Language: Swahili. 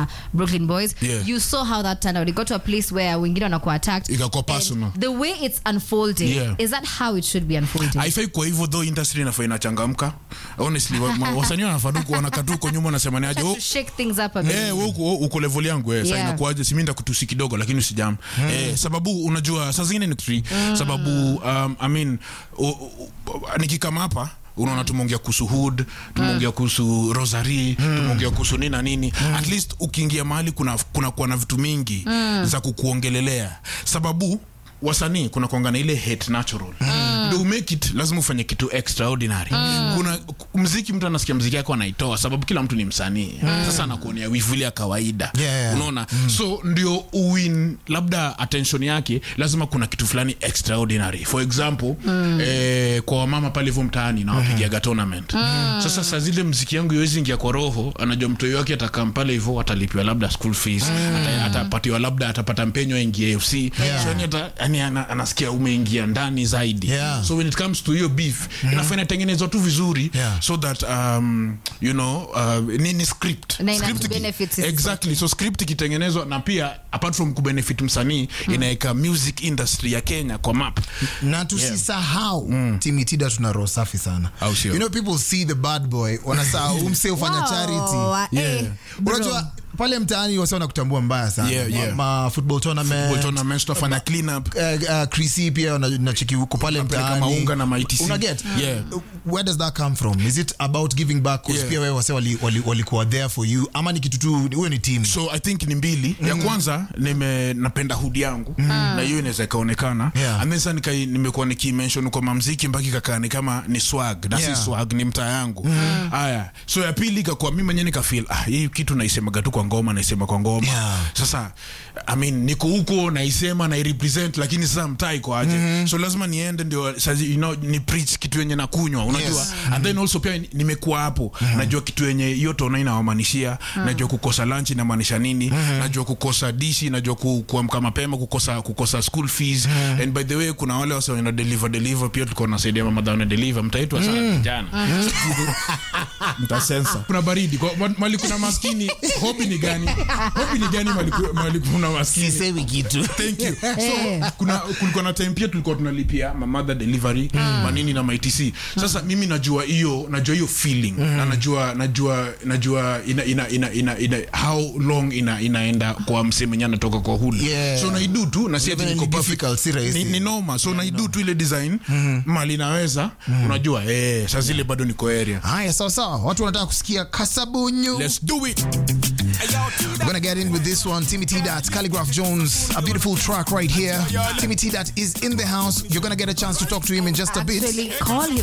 brooklyn boys Yeah. you saw how that turned out it got to a place where wengine wanakuwa attacked Ikakuwa And personal. the way it's unfolding Yeah. is that how it should be unfolding haifai kwa hivyo though industry inafaa inachangamka honestly wa- ma- wasanii wanafaa tu kuona katuko nyuma nasema ni aje to oh, shake things up a bit Eh, wewe uko, uko level yangu eh, Yeah. yeah. inakuaje simi ndakutusi kidogo lakini usijam eh, sababu unajua saa zingine ni free sababu um, I mean, u, u, u, nikikama hapa unaona tumeongea kuhusu hood tumeongea kuhusu rosary tumeongea kuhusu nini na nini at least ukiingia mahali kuna kuna kuwa na vitu mingi za kukuongelelea sababu wasanii kuna kuanga na ile hate natural ndio make it lazima ufanye kitu extraordinary kuna mziki mtu anasikia mziki yako anaitoa sababu kila mtu ni msanii sasa anakuonea wivu ile ya kawaida Yeah, yeah. unaona so ndio uwin labda attention yake lazima kuna kitu fulani extraordinary for example eh, kwa wamama pale hivyo mtaani na wapigiaga tournament sasa saa zile mziki yangu iwezi ingia kwa roho anajua mtoi wake atakam pale hivyo atalipiwa labda school fees ata- atapatiwa labda atapata mpenyo aingie fc so yani ata, yani ana, anasikia umeingia ndani zaidi Yeah. so when it comes to hiyo beef inafaa inatengenezwa tu vizuri Yeah. so that um, you know uh, ni, ni script Na ina Script iki- benefit sisi exactly so script ikitengenezwa na pia apart from kubenefit msanii inaweka music industry ya kenya kwa map na tusisahau timitida tuna roho safi sana Au sio? you know people see the bad boy wanasahau umse ufanya Wow, charity eh, bro. unajua pale mtaani wase wanakutambua mbaya sana Yeah, yeah. ma, ma football tournament Football tournaments tunafanya clean up Uh, uh, Chrissy pia na- nacheki huko pale Unapeleka mtaani maunga na ma-ETC. una get Yeah. where does that come from is it about giving back 'Cause Yeah. pia wewe wase walikuwa wali, walikuwa there for you ama ni kitu tu huyo ni team so i think ni mbili ya kwanza nime napenda hudi yangu na hiyo inaweza ikaonekana Yeah. and then sasa nikai nimekuwa nikimention kwa mamziki mpaka ikakaa ni kama ni swag na Yeah. si swag ni mtaa yangu haya so ya pili ikakuwa mimi mwenyewe nikafeel ah hii kitu naisemaga tu kwa ngoma naisema kwa ngoma Yeah. sasa i mean niko huko naisema na represent lakini sasa mtaa iko aje so lazima niende ndio sasa you know ni preach kitu yenye nakunywa unajua Yes. and then also pia nimekuwa hapo najua kitu yenye hiyo tona inawamanishia najua kukosa lunch inamaanisha nini najua kukosa dishi najua ku, kuamka mapema kukosa kukosa school fees and by the way kuna wale wase wana deliver deliver pia tulikuwa tunasaidia mama wana deliver mtaitwa sana vijana mtasensa kuna baridi kwa ma- mali kuna maskini hobi ni gani hobi ni gani mali, ku- mali kuna maskini sisemi kitu thank you so kuna kulikuwa na time pia tulikuwa tunalipia mamadha delivery manini na maitc sasa mimi najua hiyo najua hiyo feeling na najua najua najua ina, ina, ina, ina, ina, how long ina, inaenda kwa msee mwenye anatoka kwa hulu Yeah. so naidu tu na si ati Even niko ni perfect. difficult, si rahisi. ni, ni noma so naidu tu ile design mali naweza unajua eh saa zile bado niko area haya sawa sawa watu wanataka kusikia kasabunyu let's do it We're gonna get in with this one. Timmy T. Dot, Calligraph Jones, a beautiful track right here. Timmy T. Dot is in the house. You're gonna get a chance to talk to him in just a bit. Actually, call him